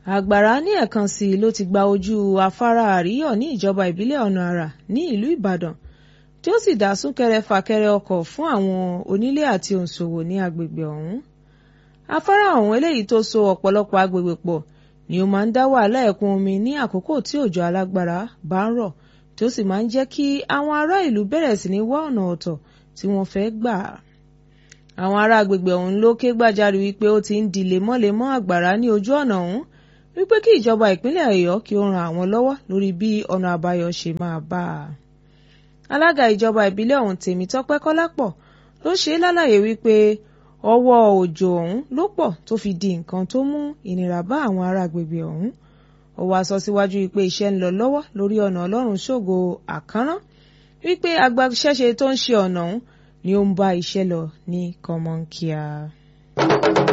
àgbàrá ní ẹ̀kan sí i ló ti gba ojú afárá àríyọ̀ ní ìjọba ìbílẹ̀ ọ̀nà àrà ní ìlú ìbàdàn tí ó sì dá súnkẹrẹ fàkẹrẹ ọkọ̀ fún àwọn onílé àti òǹṣòwò ní agbègbè ọ̀hún afárá ọ̀hún eléyìí tó so ọ̀pọ̀lọpọ̀ agbègbè pọ̀ ni ó máa ń dá wàhálà ẹ̀kún omi ní àkókò tí òjò alágbára bá ń rọ̀ tí ó sì máa ń jẹ́ kí àwọn ará ìlú bẹ̀rẹ̀ sí ní wá ọ̀nà ọ̀tọ̀ tí wọ́n fẹ́ gbà àwọn ará agbègbè ọ̀hún ló ké gbàjarè wípé ó ti ń di lemọ́lemọ́ àgbàrá ní ojú ọ̀nà ọ̀hún wípé kí ìjọba ìpínlẹ̀ ọ̀yọ́ kí ó ran àwọn lọ́wọ́ lórí bí ọ̀nà àbáyọ ṣe máa bá a. alága ìjọba ìbílẹ̀ ọ̀hún tèmítọ́pẹ́ kọ́lápọ̀ ló ṣe é lálàyé wípé ọwọ́ òjò ọ̀hún ló pọ̀ tó fi di nǹkan tó mú ìnira bá àwọn ará agbègbè ọ̀hún ó wáá sọ síwájú wípé iṣẹ́ ń lọ lọ́wọ́ lórí ọ̀nà ọlọ́run ṣògo àkànrán wípé agbaṣẹ́ṣe tó ń ṣe ọ̀nà ọ̀hún ni ó ń bá iṣẹ́ lọ ní kọ́mọ́nkíá.